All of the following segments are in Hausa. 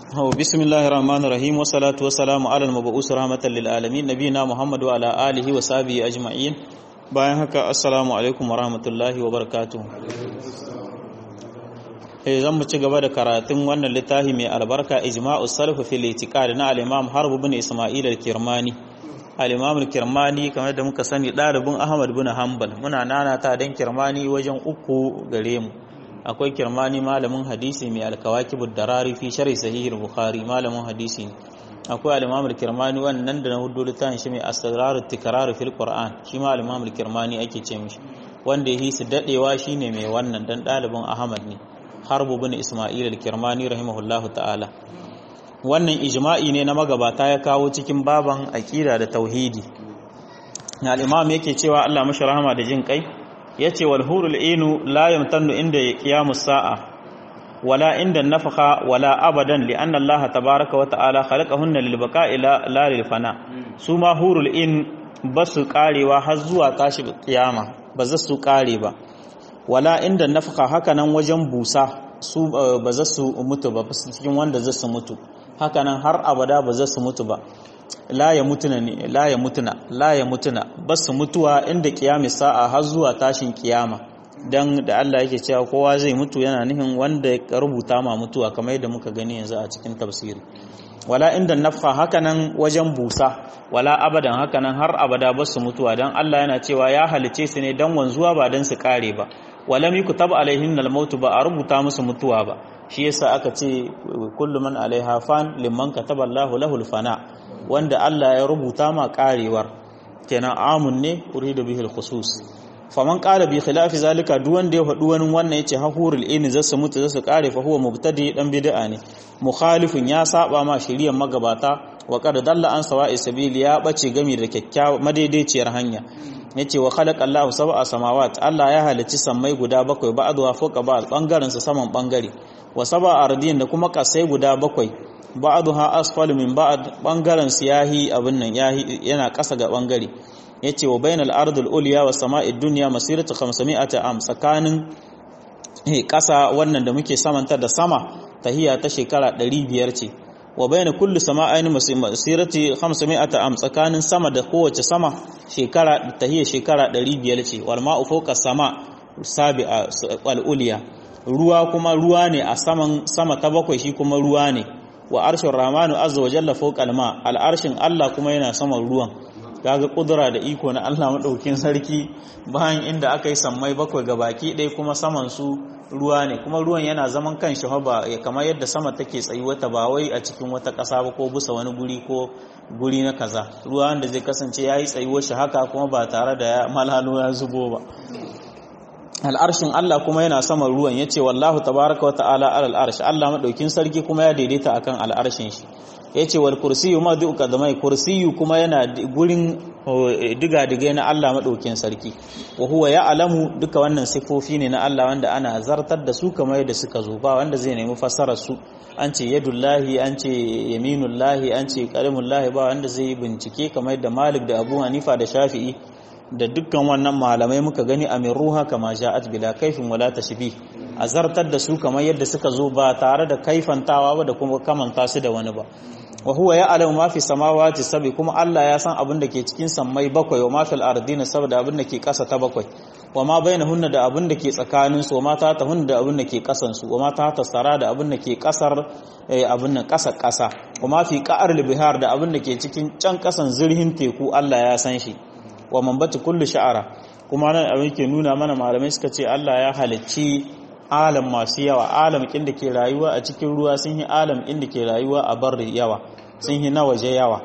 هو بسم الله الرحمن الرحيم والصلاة والسلام على المبعوث رحمة للعالمين نبينا محمد وعلى آله وصحبه أجمعين bayan haka assalamu alaikum wa rahmatullahi wa barakatuh eh zan mu ci gaba da karatun wannan littafi mai albarka ijma'u salaf fil itiqad na al-imam harb ibn isma'il al-kirmani al-imam al-kirmani kamar da muka sani dalibin ahmad ibn hanbal muna nanata dan kirmani wajen uku gare mu akwai kirmani malamin hadisi mai alkawakibud darari fi sharhi sahih al-bukhari malamin hadisi ne akwai al-imam al-kirmani wannan da na hudu littafin shi mai asrarut tikrar fil qur'an shi ma al-imam al-kirmani ake ce mishi wanda yi su dadewa shine mai wannan dan dalibin ahmad ne harbu bin isma'il al-kirmani rahimahullahu ta'ala wannan ijma'i ne na magabata ya kawo cikin baban aqida da tauhidi al-imam yake cewa Allah mashi rahama da jin kai yace wal hurul inu la yamtannu inda qiyamus sa'a wala inda nafaka wala abadan li anna Allah tabaaraka wa ta'ala khalaqahunna lil baqa'i la lil fana su ma hurul in basu karewa har zuwa tashi kiyama ba za su kare ba wala inda nafaka haka nan wajen busa su ba za su mutu ba cikin wanda za su mutu haka nan har abada ba za su mutu ba la ya mutuna ne la ya mutuna la ya mutuna basu mutuwa inda kiyami sa'a har zuwa tashin kiyama dan da Allah yake cewa kowa zai mutu yana nihin wanda ya rubuta ma mutuwa kamar yadda muka gani yanzu a cikin tafsiri wala inda nafha hakanan wajen busa wala abadan hakanan har abada basu mutuwa dan Allah yana cewa ya halice su ne dan wanzuwa ba dan su kare ba walam yukutab alaihin al-maut ba a rubuta musu mutuwa ba shi yasa aka ce kullu man alaiha fan liman kataba Allahu lahul fana wanda Allah ya rubuta ma karewar kenan amun ne uridu bihil khusus faman qala bi khilafi zalika duk wanda ya faɗi wani wannan yace hahurul in zasu mutu zasu kare fa huwa mubtadi dan bid'a ne mukhalifun ya saba ma shari'ar magabata wa qad dalla an sawa'i sabili ya bace gami da kyakkyawa madaidaiciyar hanya yace wa khalaqa Allahu sab'a samawat Allah ya halicci sammai guda bakwai ba'dha fawqa ba'd bangaren sa saman bangare wa sab'a ardin da kuma kasai guda bakwai ba'dha asfalu min ba'd bangaren su yahi abin nan yahi yana kasa ga bangare yace wa bainal ardil ulya wa sama'id dunya masiratu 500 am tsakanin kasa wannan da muke samanta da sama tahiya ta shekara 500 ce wa baina kulli sama'ain masirati 500 am tsakanin sama da kowace sama shekara tahiya shekara 500 ce wal ma'u fawqa sama sabi'a wal ulya ruwa kuma ruwa ne a saman sama ta bakwai shi kuma ruwa ne wa arshin rahmanu azza wa jalla fawqa al-ma al-arshin Allah kuma yana saman ruwan kaga kudura da iko na Allah madaukin sarki bayan inda aka yi sammai bakwai ga baki ɗaya kuma saman su ruwa ne kuma ruwan yana zaman kan shi ba kamar yadda sama take tsayi wata ba wai a cikin wata ƙasa ba ko bisa wani guri ko guri na kaza ruwa wanda zai kasance yayi tsayuwar shi haka kuma ba tare da ya malalo ya zubo ba al'arshin Allah kuma yana saman ruwan yace wallahu tabaraka wa ta'ala alal arsh Allah madaukin sarki kuma ya daidaita akan al'arshin shi ya ce wal kursiyu ma duka da mai kursiyu kuma yana gurin diga-diga na Allah maɗaukin sarki wa huwa ya alamu duka wannan sifofi ne na Allah wanda ana zartar da su kamar yadda suka zo ba wanda zai nemi fassarar su an ce yadullahi an ce yaminullahi an ce karimullahi ba wanda zai yi bincike kamar yadda Malik da Abu Hanifa da Shafi'i da dukkan wannan malamai muka gani a min ruha kama ja'at bila kaifin wala tashbih a zartar da su kamar yadda suka zo ba tare da kaifantawa ba da kuma kamanta su da wani ba wa huwa ya'lamu ma fi samawati sabi kuma Allah ya san abin da ke cikin sammai bakwai wa ma fil ardina saboda abin da ke kasa ta bakwai wa ma bainahunna da abin da ke tsakanin su wa ma ta tahunna da abin da ke kasan su wa ma ta tasara da abin da ke kasar abin nan kasa kasa wa ma fi qa'ar bihar da abin da ke cikin can kasan zurhin teku Allah ya san shi wa man bata kullu sha'ara kuma nan abin ke nuna mana malamai suka ce Allah ya halicci alam masu yawa alam kin da ke rayuwa a cikin ruwa sun yi alam inda ke rayuwa a barri yawa sun yi na waje yawa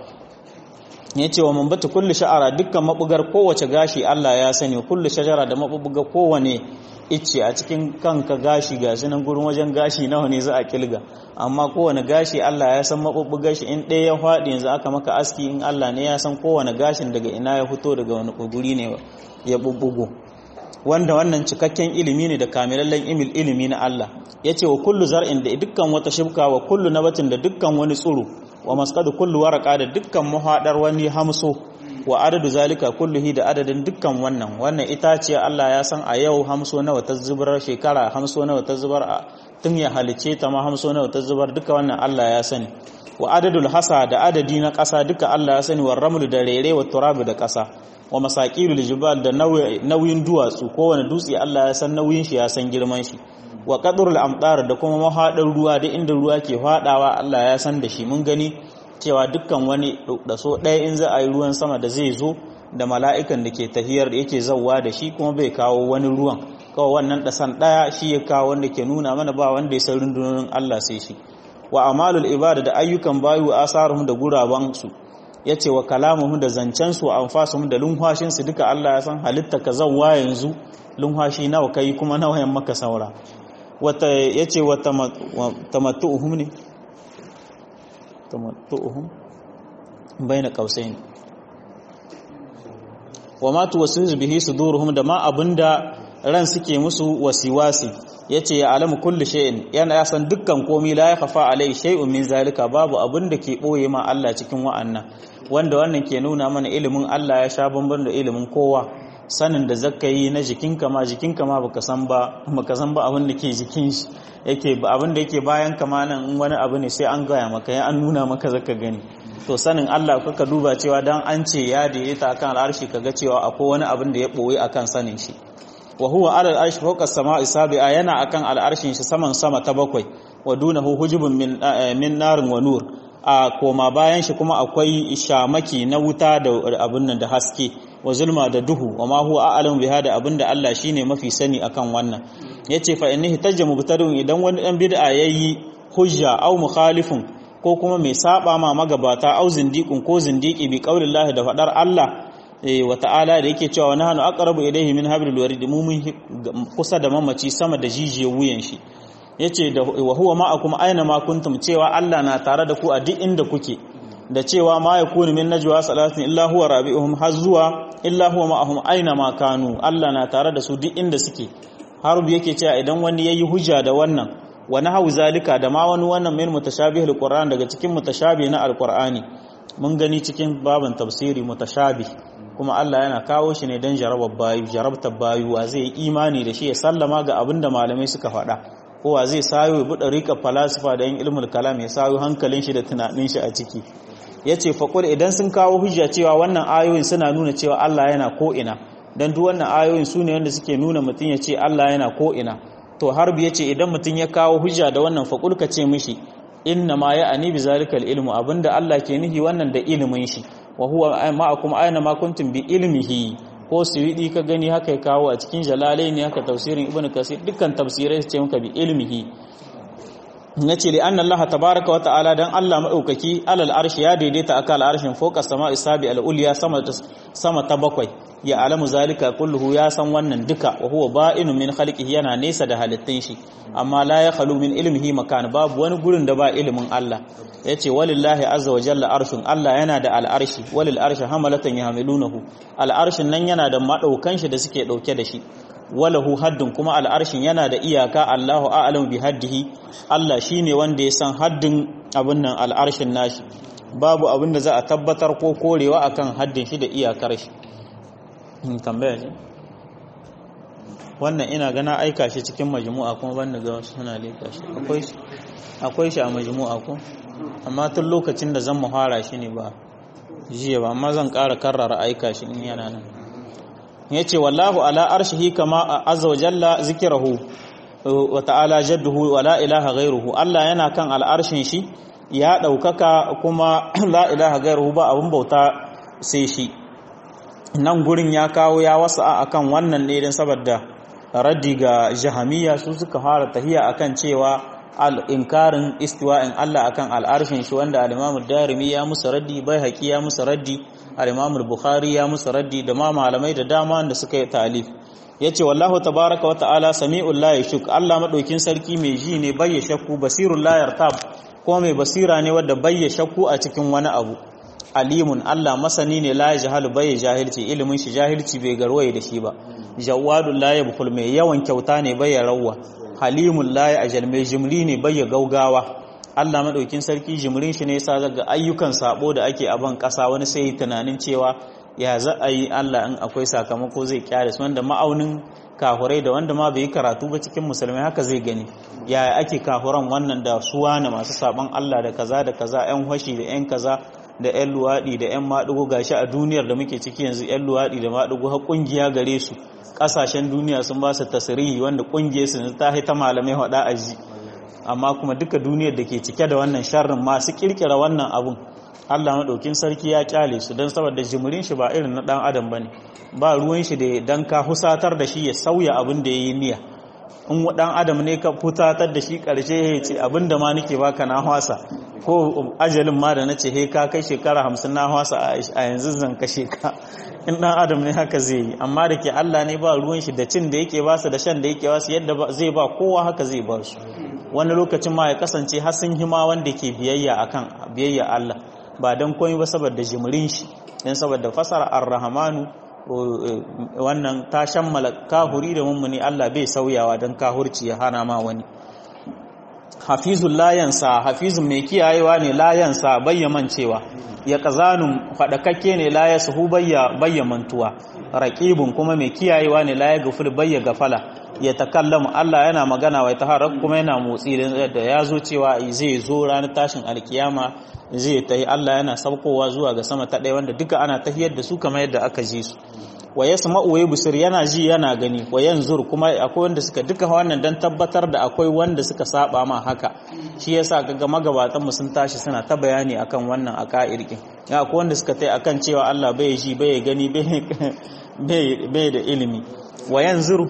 ya ce wa man bata kullu sha'ara dukkan mabugar kowace gashi Allah ya sani kullu shajara da mabuga kowane icce a cikin kanka gashi gashi nan gurin wajen gashi nawa ne za a kilga amma kowane gashi Allah ya san mabugar shi in ɗaya ya faɗi yanzu aka maka aski in Allah ne ya san kowane gashin daga ina ya fito daga wani guri ne ya bubbugo wanda wannan cikakken ilimi ne da kamilallen imil ilimi na Allah ya ce wa kullu zar'in da dukkan wata shibka wa kullu nabatin da dukkan wani tsuru wa maskadu kullu waraka da dukkan muhadar wani hamso wa adadu zalika kulluhi da adadin dukkan wannan wannan itace Allah ya san a yau hamso nawa ta zubar shekara hamso nawa ta zubar a tun ya halice ta ma hamso nawa ta zubar duka wannan Allah ya sani wa adadul hasa da adadi na ƙasa duka Allah ya sani wa ramlu da rere wa turabi da ƙasa wa masaqilul jibal da nauyin duwatsu kowane dutse Allah ya san nauyin shi ya san girman shi wa qadrul amtar da kuma mahadin ruwa da inda ruwa ke fadawa Allah ya san da shi mun gani cewa dukkan wani da so ɗaya in za a yi ruwan sama da zai zo da mala'ikan da ke tahiyar da yake zauwa da shi kuma bai kawo wani ruwan kawai wannan ɗasan ɗaya shi ya kawo wanda ke nuna mana ba wanda ya san rundunonin Allah sai shi wa amalul ibada da ayyukan bayu asaruhum da gurabansu ya ce wa kalamuhum da zancensu wa anfasuhum da lunhwashinsu duka Allah ya san halitta ka zauwa yanzu lunhwashi nawa kai kuma nawa yan maka saura wata ya ce wa tamattu'uhum ne tamattu'uhum baina qausain wa ma tuwaswisu bihi suduruhum da ma abinda ran suke musu wasiwasi yace ya alamu kulli shay'in yana ya san dukkan komai la ya khafa alai shay'un min zalika babu abinda ke boye ma Allah cikin wa'annan wanda wannan ke nuna mana ilimin Allah ya sha bamban da ilimin kowa sanin da zaka yi na jikinka ma jikinka ma baka san ba baka san ba abin da ke jikin shi yake abin da yake bayan kama nan in wani abu ne sai an gaya maka ya an nuna maka zaka gani to sanin Allah kuka duba cewa dan an ce ya daidaita akan al'arshi kaga cewa akwai wani abin da ya boye akan sanin shi wa huwa ala al'arshi fawqa as-sama'i sabi'a yana akan al'arshin shi saman sama ta bakwai wa dunahu hujubun min min narin wa nur a koma bayan shi kuma akwai shamaki na wuta da abin nan da haske wa zulma da duhu wa ma huwa a'lamu biha da abinda Allah shine mafi sani akan wannan yace fa innahi tajja mubtadun idan wani dan bid'a yayi hujja aw mukhalifun ko kuma mai saba ma magabata aw zindiqun ko zindiki bi qaulillahi da fadar Allah wa ta'ala da yake cewa nahnu aqrabu ilayhi min hablil warid mu mun kusa da mamaci sama da jijiyar wuyan shi yace da wa huwa ma'akum aina ma kuntum cewa Allah na tare da ku a duk inda kuke da cewa ma ya kuni min najwa salatin illa huwa rabi'uhum har zuwa illa huwa ma'ahum aina ma kanu Allah na tare da su duk inda suke harbi yake cewa idan wani yayi hujja da wannan wa nahawu zalika da ma wani wannan min mutashabihil qur'an daga cikin mutashabih na alqur'ani mun gani cikin babin tafsiri mutashabih kuma Allah yana kawo shi ne dan jarabar bayu jarabtar bayu wa zai imani da shi ya sallama ga abinda malamai suka faɗa kowa zai sayo ya buɗe rika falasifa da yin ilmul kalam ya sayo hankalin shi da tunanin shi a ciki ya ce faƙul idan sun kawo hujja cewa wannan ayoyin suna nuna cewa Allah yana ko'ina don duk wannan ayoyin su ne wanda suke nuna mutum ya ce Allah yana ko'ina to harbi ya ce idan mutum ya kawo hujja da wannan faƙul ka ce mishi inna ma ya ani bi zalikal ilmu abinda Allah ke nihi wannan da ilimin shi wa huwa ma'akum aina ma kuntum bi ilmihi ko suwidi ka gani haka ya kawo a cikin jalalai ne haka tafsirin ibnu kasir dukkan tafsirai su ce maka bi ilmihi na ce li'an Allah tabaraka wa ta'ala dan Allah maɗaukaki alal arshi ya daidaita akan al'arshin foka sama isabi al'uliya sama ta bakwai ya alamu zalika kulluhu ya san wannan duka wa huwa ba'inu min khalqihi yana nesa da halittun shi amma la ya khalu min ilmihi makan babu wani gurin da ba ilimin Allah yace walillahi azza wa jalla arshun Allah yana da al'arshi walil arshi hamalatan yahmilunahu al'arshin nan yana da madaukan shi da suke dauke da shi walahu haddun kuma al'arshin yana da iyaka Allahu a'lamu bi haddihi Allah shine wanda ya san haddin abin nan al'arshin nashi babu abin da za a tabbatar ko korewa akan haddin shi da iyakar shi tambaya ce wannan ina gana aika shi cikin majmu'a kuma ban ga wasu suna leka shi akwai shi akwai shi a majmu'a ko amma tun lokacin da zan muhara shi ne ba jiya ba amma zan ƙara karrara aika shi in yana nan ya ce wallahu ala arshihi kama azza wa jalla zikirahu wa ta'ala jadduhu wa la ilaha ghairuhu Allah yana kan al'arshin shi ya ɗaukaka kuma la ilaha ghairuhu ba abin bauta sai shi nan gurin ya kawo ya wasa akan wannan ne don saboda raddi ga jahamiya su suka fara tahiya akan cewa al-inkarin istiwa'in Allah akan al'arshin shi wanda al-Imam darimi ya musu raddi bai haƙi ya musu raddi al-Imam bukhari ya musu raddi da ma malamai da dama da suka yi talif yace wallahu tabaaraka wa ta'ala sami'ul la yashuk Allah madaukin sarki mai ji ne bai shakku basirul la yartab ko mai basira ne wanda bai shakku a cikin wani abu alimun Allah masani ne la jahalu bai jahilci ilimin shi jahilci bai garwaye da shi ba jawadul la yabkhul mai yawan kyauta ne bai rawwa halimul la ajal mai jimri ne bai gaugawa Allah madaukin sarki jimrin shi ne yasa zaga ayyukan sabo da ake a ban kasa wani sai tunanin cewa ya za a yi Allah in akwai sakamako zai kyale su wanda ma'aunin kahurai da wanda ma bai yi karatu ba cikin musulmai haka zai gani yaya ake kahuran wannan da suwa na masu saban Allah da kaza da kaza yan hashi da yan kaza da yan luwaɗi da yan maɗugo gashi a duniyar da muke ciki yanzu yan luwaɗi da maɗugo har ƙungiya gare su ƙasashen duniya sun ba su tasirihi wanda ƙungiyar su ta ta malamai haɗa aji amma kuma duka duniyar da ke cike da wannan sharrin masu ƙirƙira wannan abun Allah maɗaukin sarki ya kyale su don saboda jimirin shi ba irin na ɗan adam ba ne ba ruwan shi da dan ka husatar da shi ya sauya abin da ya yi niyya in ɗan adam ne ka futatar da shi ƙarshe ya ce abin da ma nake baka na hwasa ko ajalin ma da na ce he ka kai shekara hamsin na hwasa a yanzu zan kashe ka in ɗan adam ne haka zai yi amma da ke Allah ne ba ruwan shi da cin da yake ba su da shan da yake ba su yadda zai ba kowa haka zai ba su wani lokacin ma ya kasance har sun hima wanda ke biyayya akan biyayya Allah ba don komai ba saboda jimirin shi don saboda fasara ar-rahmanu wannan ta shammala kahuri da mummuni Allah bai sauyawa don kahurci ya hana ma wani hafizun layansa hafizun mai kiyayewa ne layansa bayyaman cewa ya kazanun faɗakakke ne laya suhu bayyamantuwa raƙibun kuma mai kiyayewa ne laya gafil bayya gafala ya takallamu Allah yana magana wa ta harar kuma yana motsi da ya zo cewa zai zo ranar tashin alkiyama zai tahi Allah yana saukowa zuwa ga sama ta ɗaya wanda duka ana tahiyar da su kamar yadda aka ji su wa yasma'u wa yubsir yana ji yana gani wa yanzur kuma akwai wanda suka duka wannan dan tabbatar da akwai wanda suka saba ma haka shi yasa kaga magabatan mu sun tashi suna ta bayani akan wannan aqairkin ya akwai wanda suka tai akan cewa Allah bai ji bai gani bai bai da ilimi wa yanzur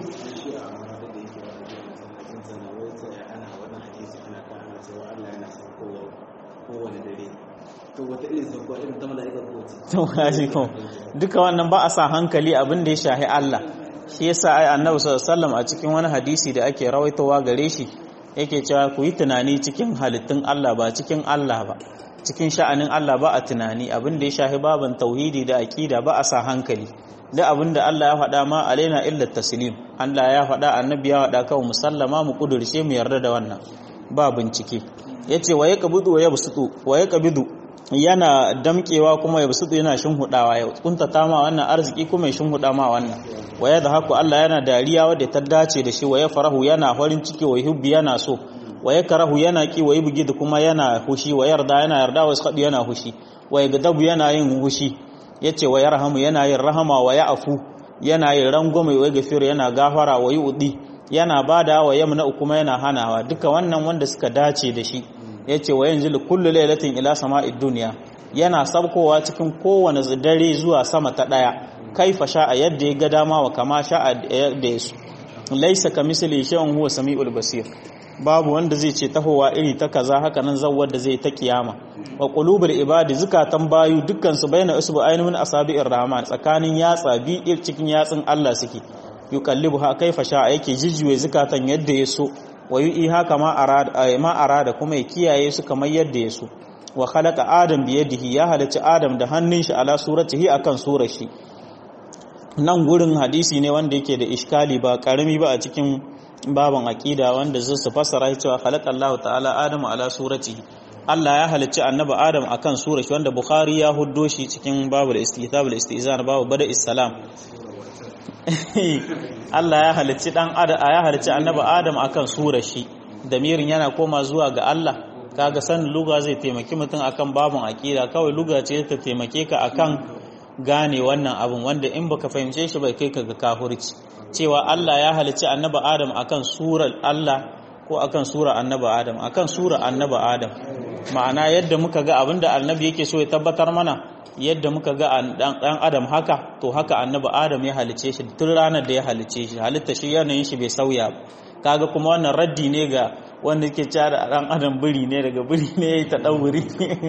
duka wannan ba a sa hankali abin da ya shahi Allah shi yasa ai annabi sallallahu a cikin wani hadisi da ake rawaitowa gare shi yake cewa ku yi tunani cikin halittun Allah ba cikin Allah ba cikin sha'anin Allah ba a tunani abin da ya shahi baban tauhidi da aqida ba a sa hankali da abin da Allah ya faɗa ma alaina illa taslim Allah ya faɗa annabi ya faɗa kawai musallama mu kudurce mu yarda da wannan ba bincike yace wa yaqbidu wa yabsutu wa yaqbidu yana damkewa kuma ya basutu yana shinhudawa ya kuntata ma wannan arziki kuma ya shinhuda ma wannan waya da haku Allah yana dariya wadda ta dace da shi waya farahu yana farin ciki wa hubbi yana so waya karahu yana ki wa bugi da kuma yana hushi wa yarda yana yarda wa sadu yana hushi waya gadabu yana yin hushi yace wa yarhamu yana yin rahama wa ya'fu yana yin rangwame wa gafir yana gafara wa yu'di yana bada wa yamna kuma yana hanawa duka wannan wanda suka dace da shi ya ce wa yanzu kullu lailatin ila sama'id duniya yana sabkowa cikin kowane dare zuwa sama ta daya kaifa sha'a yadda ya ga dama wa kama sha'a yadda ya su laisa ka misali shay'un huwa sami'ul basir babu wanda zai ce tahowa iri ta kaza haka nan zawwar da zai ta kiyama wa qulubul ibadi zukatan bayu dukkan su baina usbu ainihin asabi'ir rahman tsakanin yatsa bi cikin yatsun Allah suke yuqallibuha kaifa sha'a yake jijjuwe zukatan yadda ya so wa yi haka ma arada kuma ya kiyaye su kamar yadda ya so wa khalaqa adam bi yadihi ya halici adam da hannun shi ala suratihi akan surar shi nan gurin hadisi ne wanda yake da iskali ba karami ba a cikin baban aqida wanda zai su fassara cewa khalaqa Allah ta'ala adam ala suratihi Allah ya halicci annabi Adam akan surar shi wanda Bukhari ya huddo shi cikin babul istithab al-istizan babu bada issalam Allah ya halicci dan Adam ya halicci annabi Adam akan surar shi damirin yana koma zuwa ga Allah kaga san luga zai taimaki mutum akan babun aqida kawai luga ce ta taimake ka akan gane wannan abun wanda in baka fahimce shi bai kai ka ga kafirci cewa Allah ya halicci annabi Adam akan surar Allah ko akan sura annabi Adam akan sura annabi Adam ma'ana yadda muka ga abinda annabi yake so ya tabbatar mana yadda muka ga dan adam haka to haka annabi adam ya halice shi tun ranar da ya halice shi halitta shi yanayin shi bai sauya kaga kuma wannan raddi ne ga wanda yake cewa da dan adam biri ne daga biri ne yayi ta dan wuri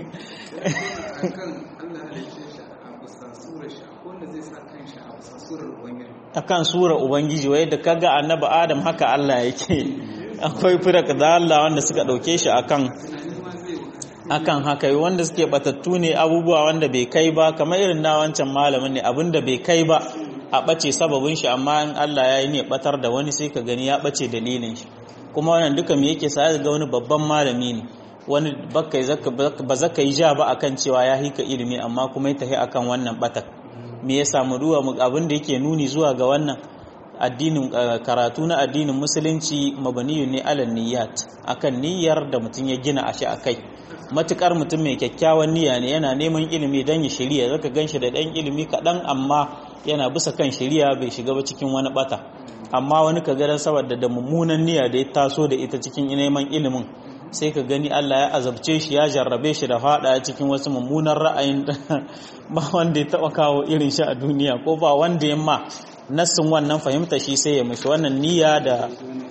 akan sura ubangiji wai da kaga annabi adam haka Allah yake akwai firak da Allah wanda suka dauke shi akan akan haka wanda suke batattu ne abubuwa wanda bai kai ba kamar irin na wancan malamin ne abinda bai kai ba a bace sababin shi amma in Allah ya yi ne batar da wani sai ka gani ya bace dalilin shi kuma wannan duka me yake sa ga wani babban malami ne wani ba zaka yi ja ba akan cewa ya hika ilimi amma kuma ya tafi akan wannan batak me ya samu ruwa abin da yake nuni zuwa ga wannan addinin karatu na addinin musulunci mabaniyu ne alal niyyat akan niyyar da mutum ya gina a shi akai matukar mutum mai kyakkyawan niyya ne yana neman ilimi dan ya shirya zaka ganshi da dan ilimi kaɗan amma yana bisa kan shirya bai shiga ba cikin wani bata amma wani ka garan saboda da mummunan niyya da ya taso da ita cikin neman ilimin sai ka gani Allah ya azabce shi ya jarrabe shi da fada cikin wasu mummunan ra'ayin ba wanda ya taba kawo irin shi a duniya ko ba wanda ya ma nassin wannan fahimta shi sai ya mishi wannan niyya da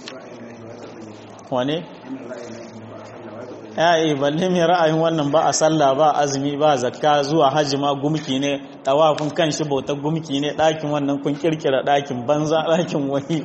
wane ya yi balle mai ra'ayin wannan ba a sallah ba azumi ba zakka zuwa hajji ma gumki ne tawafin kan shi bautar gumki ne ɗakin wannan kun kirkira ɗakin banza ɗakin wani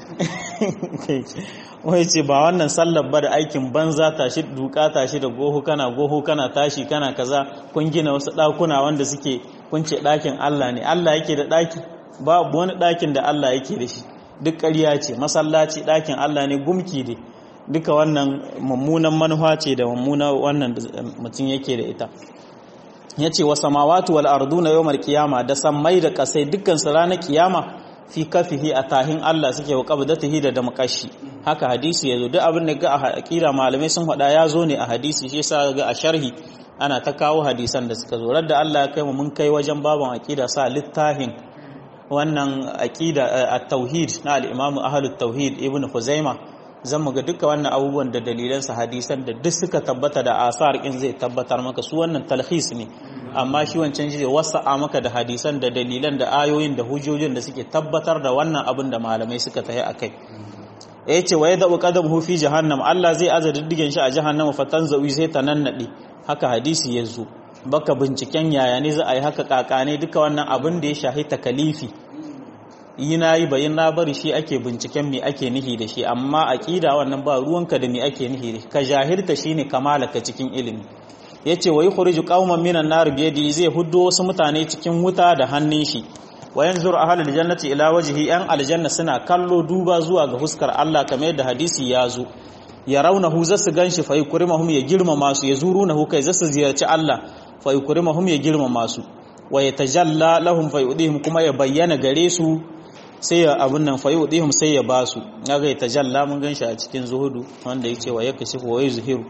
wai ce ba wannan sallar ba da aikin banza tashi duka tashi da goho kana goho kana tashi kana kaza kun gina wasu ɗakuna wanda suke kun ce ɗakin Allah ne Allah yake da ɗaki babu wani ɗakin da Allah yake da shi duk ƙarya ce masallaci ɗakin Allah ne gumki ne duka wannan mummunan manufa ce da mummunan wannan mutum yake da ita ya ce wa samawatu wal arduna yawmal qiyama da sammai da kasai dukkan su ranar kiyama fi kafihi a tahin Allah suke wa qabdatihi da damqashi haka hadisi yazo duk abin da ga a aqida malamai sun faɗa ya zo ne a hadisi shi yasa ga a sharhi ana ta kawo hadisan da suka zo radda Allah ya kai mu mun kai wajen baban aqida sa littahin wannan aqida at-tauhid na al-imam ahlut tauhid ibnu huzaima zan mu ga duka wannan abubuwan da dalilansa hadisan da duk suka tabbata da asar in zai tabbatar maka su wannan talhis ne amma shi wancan shi wasa'a maka da hadisan da dalilan da ayoyin da hujjojin da suke tabbatar da wannan abin da malamai suka tafi akai ya ce wa yadda qadamuhu fi jahannam Allah zai aza diddigen shi a jahannam fatan zawi sai ta nannade haka hadisi ya zo baka binciken yaya ne za a yi haka kakane duka wannan abin da ya shahi takalifi yi na yi bayin na bari shi ake binciken me ake nihi da shi amma aqida wannan ba ruwanka da me ake nihi da shi ka jahilta shine kamalaka cikin ilimi yace wa yukhriju qauman minan nar bi yadi zai huddo wasu mutane cikin wuta da hannun shi wa yanzuru ahlul jannati ila wajhi yan aljanna suna kallo duba zuwa ga huskar Allah kamar yadda hadisi ya zo ya raunahu zasu ganshi fa yukrimahum ya girmama su ya zurunahu kai zasu ziyarci Allah fa yukrimahum ya girmama su wa yatajalla lahum fa yudihim kuma ya bayyana gare su sai ya abun nan fayu dihum sai ya ba su ya ga ta jalla mun ganshi a cikin zuhudu wanda yake wa yake shi wa yuzhiru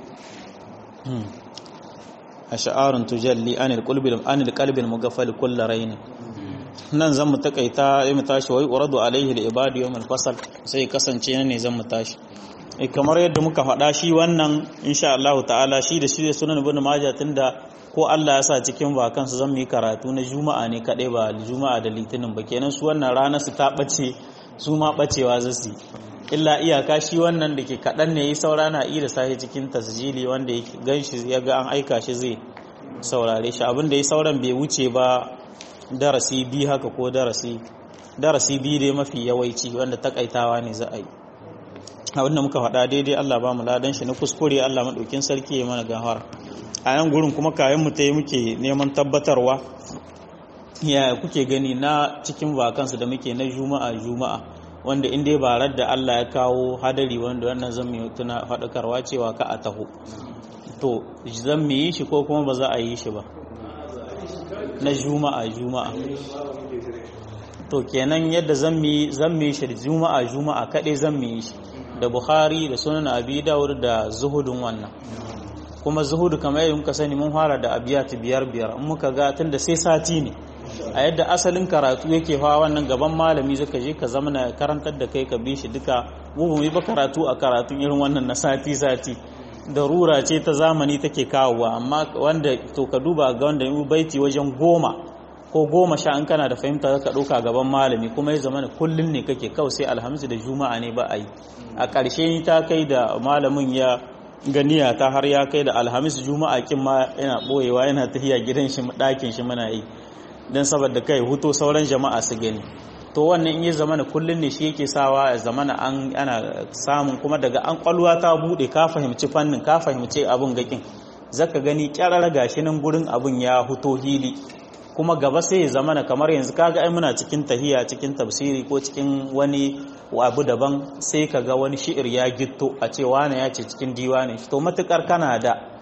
ash'arun tujalli anil qalbi anil qalbi mugaffal kull rayn nan zan mu takaita sai mu tashi wai uradu alaihi al-ibadu yawm al-fasl sai kasance ne zan mu tashi eh kamar yadda muka faɗa shi wannan insha Allah ta'ala shi da shi da sunan ibn majah tunda ko Allah ya sa cikin vakansu zan yi karatu na juma'a ne kaɗai ba juma'a da litinin ba kenan su wannan ranar su ta ɓace su ma ɓacewa za su illa iyaka shi wannan da ke kaɗan ne yi saura na iya sahi cikin tasjili wanda ya gan shi ya ga an aika shi zai saurare shi abin da ya sauran bai wuce ba darasi biyu haka ko darasi darasi biyu dai mafi yawaici wanda takaitawa ne za a yi abin da muka faɗa daidai Allah ba mu ladan shi na kuskure Allah maɗaukin sarki ya mana gahara a nan gurin kuma kayan mu ta yi muke neman tabbatarwa ya kuke gani na cikin vakansu da muke na juma'a juma'a wanda in dai barar da Allah ya kawo hadari wanda wannan zan mu tuna faɗakarwa cewa ka a taho to zan mu yi shi ko kuma ba za a yi shi ba na juma'a juma'a to kenan yadda zan mu yi zan mu yi shi juma'a juma'a kaɗai zan mu yi shi da bukhari da sunan abi dawud da zuhudun wannan kuma zuhudu kamar yadda muka sani mun fara da abiyati biyar biyar in muka ga tunda sai sati ne a yadda asalin karatu yake fa wannan gaban malami zaka je ka zama na karantar da kai ka bi shi duka mu ba mu yi ba karatu a karatun irin wannan na sati sati darura ce ta zamani take kawowa amma wanda to ka duba ga wanda yi baiti wajen goma ko goma sha an kana da fahimta zaka ɗauka gaban malami kuma ya zama kullum ne kake kawai sai alhamsu da juma'a ne ba a yi a ƙarshe ta kai da malamin ya ganiya ta har ya kai da alhamis juma'a kin ma yana boyewa yana tafiya gidan shi ɗakin shi muna yi don saboda kai huto sauran jama'a su gani to wannan in ya zama na kullun ne shi yake sawa ya zama na an ana samun kuma daga an kwalwa ta bude ka fahimci fannin ka fahimci abun gakin zaka gani kyarar gashi nan gurin abun ya huto hili kuma gaba sai ya zama na kamar yanzu kaga ai muna cikin tahiya cikin tafsiri ko cikin wani abu daban sai ka ga wani shi'ir ya gitto a ce wane ya ce cikin diwanin shi to matukar kana da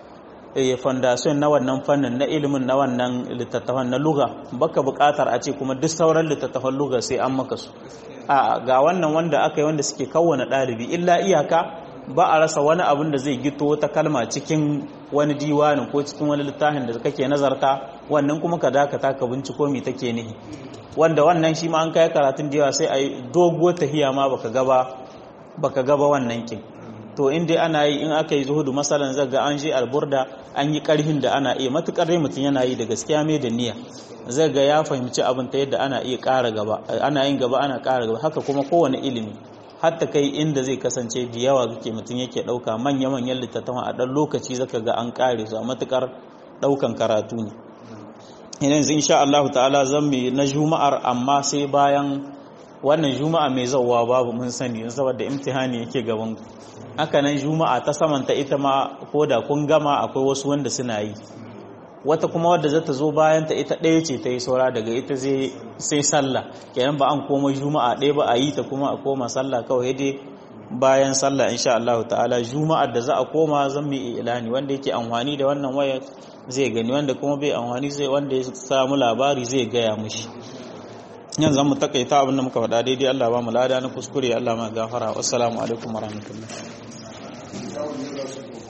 foundation na wannan fannin na ilimin na wannan littattafan na luga baka buƙatar a ce kuma duk sauran littattafan luga sai an maka su a ga wannan wanda aka yi wanda suke kawwana ɗalibi illa iyaka ba a rasa wani abin da zai gito wata kalma cikin wani diwanin ko cikin wani littafin da kake nazarta wannan kuma ka dakata ka binciko me take nihi wanda wannan shi ma an kai karatun da yawa sai a yi doguwar tahiya ma baka gaba baka gaba wannan kin to in dai ana yi in aka yi zuhudu masalan zaga an je alburda an yi karhin da ana iya matukar dai mutum yana yi da gaskiya mai da niyya zaga ya fahimci abin ta yadda ana iya ƙara gaba ana yin gaba ana ƙara gaba haka kuma kowane ilimi hatta kai inda zai kasance da yawa kake mutum yake ɗauka manya-manyan littattafan a ɗan lokaci zaka ga an ƙare su a matukar ɗaukan karatu ne yanzu insha Allah ta'ala zan mu na juma'ar amma sai bayan wannan juma'a mai zauwa babu mun sani saboda imtihani yake gaban ku haka nan juma'a ta samanta ita ma ko da kun gama akwai wasu wanda suna yi wata kuma wadda za ta zo bayan ta ita ɗaya ce ta yi saura daga ita sai sallah kenan ba an koma juma'a ɗaya ba a yi ta kuma a koma sallah kawai dai bayan sallah insha Allah ta'ala juma'ar da za a koma zan mai ilani wanda yake amfani da wannan waya zai gani wanda kuma bai amfani zai wanda ya samu labari zai gaya mushi yanzu zan mu takaita abin da muka faɗa daidai Allah ba mu lada na kuskure Allah ma gafara wassalamu alaikum warahmatullahi